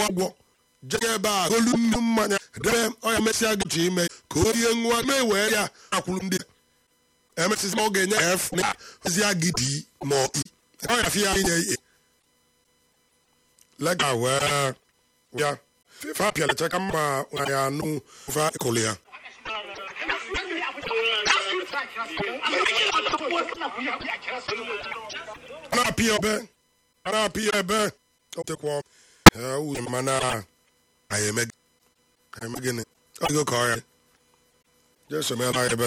ụgwọ jee ebe a golu nnu mmanya debe ọya mesịa gị ime ka o rie nwa mee wee ya akwụrụ ndị emesịsị ma ọ ga-enye ya efu na ozi agidi ma ọ i ọ ya fi ya inye ihe lega wee ya fa pịalacha ka mma na ya anụ fa ịkụlụ ya a na-apị ya ebe a na-apị ya ebe ọ tekwa uche mana anyị eme gịnị ọ dịgo ka ọ ya jesomela ebe